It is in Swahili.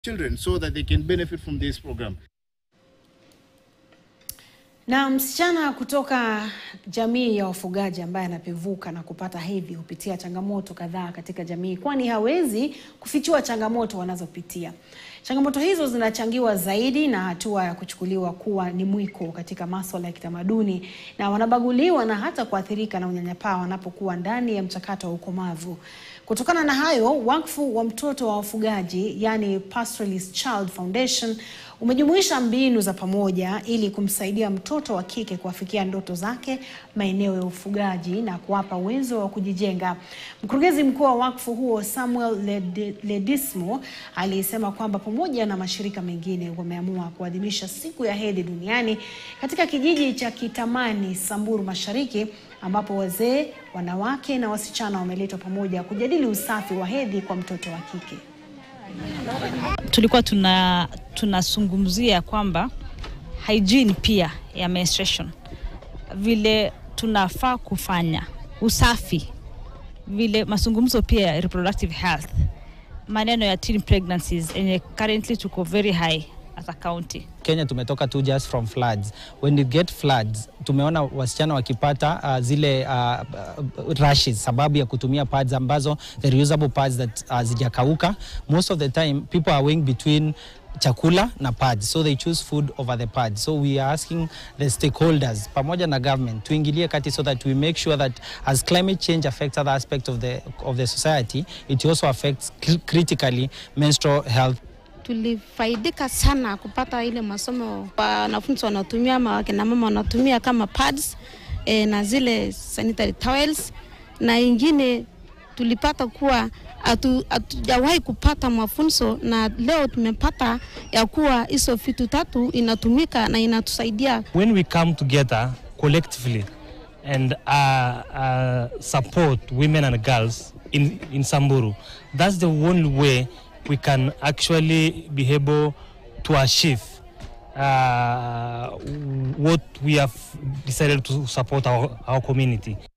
children so that they can benefit from this program. Na msichana kutoka jamii ya wafugaji ambaye anapevuka na kupata hedhi hupitia changamoto kadhaa katika jamii, kwani hawezi kufichua changamoto wanazopitia. Changamoto hizo zinachangiwa zaidi na hatua ya kuchukuliwa kuwa ni mwiko katika masuala ya kitamaduni, na wanabaguliwa na hata kuathirika na unyanyapaa wanapokuwa ndani ya mchakato wa ukomavu. Kutokana na hayo, wakfu wa mtoto wa wafugaji, yani Pastoralist Child Foundation, umejumuisha mbinu za pamoja ili kumsaidia mtoto wa kike kuafikia ndoto zake maeneo ya ufugaji na kuwapa uwezo wa kujijenga. Mkurugenzi mkuu wa wakfu huo Samuel Ledi- Ledismo alisema kwamba pamoja na mashirika mengine wameamua kuadhimisha siku ya hedhi duniani katika kijiji cha Kitamani, Samburu Mashariki, ambapo wazee, wanawake na wasichana wameletwa pamoja kujadili usafi wa hedhi kwa mtoto wa kike. tulikuwa tuna tunazungumzia kwamba hygiene pia ya menstruation, vile tunafaa kufanya usafi, vile mazungumzo pia ya reproductive health, maneno ya teen pregnancies yenye currently tuko very high as a county. Kenya tumetoka tu just from floods. When you get floods, tumeona wasichana wakipata uh, zile uh, uh, rashes sababu ya kutumia pads ambazo the reusable pads that uh, zijakauka. Most of the time people are weighing between chakula na pads so they choose food over the pads so we are asking the stakeholders pamoja na government tuingilie kati so that we make sure that as climate change affects other aspects of the, of the society it also affects cr- critically menstrual health tulifaidika sana kupata ile masomo wanafunzi wanatumia ama wakina mama wanatumia kama pads e, na zile sanitary towels, na ingine tulipata kuwa hatu- hatujawahi kupata mafunzo, na leo tumepata ya kuwa hizo vitu tatu inatumika na inatusaidia when we come together collectively and uh, uh, support women and girls in, in Samburu, that's the only way we can actually be able to achieve uh, what we have decided to support our, our community.